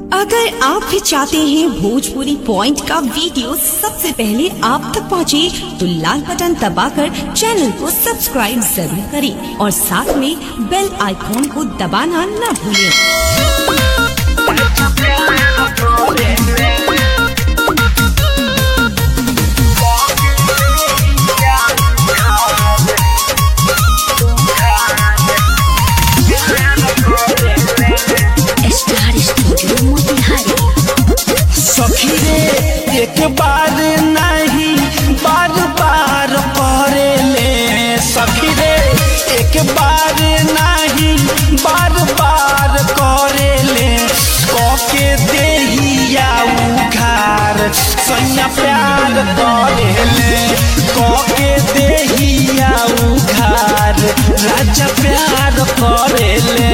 अगर आप भी चाहते हैं भोजपुरी पॉइंट का वीडियो सबसे पहले आप तक पहुंचे, तो लाल बटन दबाकर चैनल को सब्सक्राइब जरूर करें और साथ में बेल आइकॉन को दबाना न भूलें। स्टार स्टूडियो मोतिहारी सखी रे एक बार नहीं बार बार करे ले सखी रे एक बार नहीं बार बार करे ले कके देहिया उघार सैया प्यार करे ले कके देहिया उघार राजा प्यार करे ले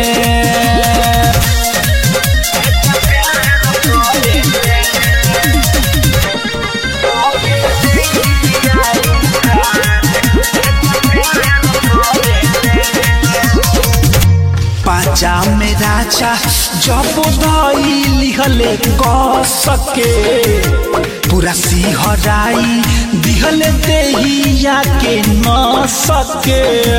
पाचा में राजा जब धैली हले क सके पूरा सिहराई दिहले देहिया के न सके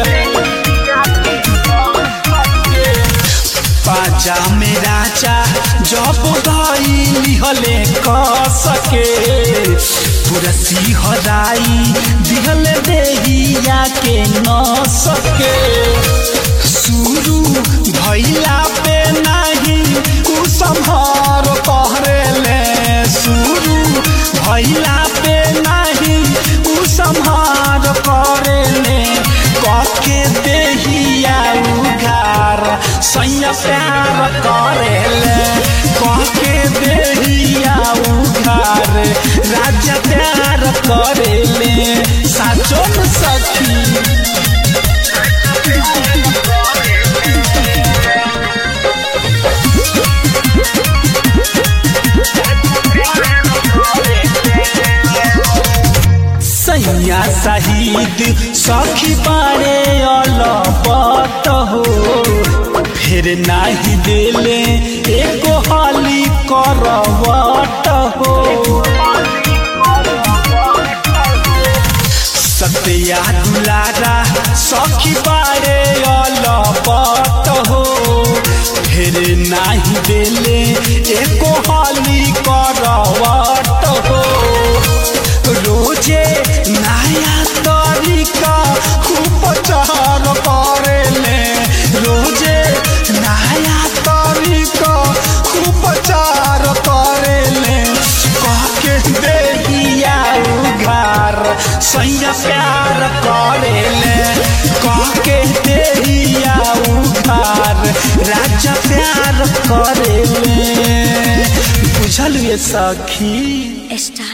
पाचा में राजा जब धैली हले क सके पूरा सिहराई दिहले देहिया के न सके शुरू भैला पे नहीं कुसंहार कहरेले शुरू भैला पे नहीं कुसंहार करेले कके देहिया उघार सैया प्यार करेले कके देहिया उघार राजा प्यार करेले साचो न सखी सैया शहीद सखी बारे अलबत हो फिर नाही देले एको हाली करवट हो सत्या दुलारा सखी बारे अलबत हो फिर नाही देले एको हाली करवट हो रोजे नया तरीका उपचार करेले रोजे नया तरीका उपचार करेले कहके देहिया उघार सैया प्यार करेले कहके देहिया उघार राजा प्यार करेले बुझल ये सखी स्टार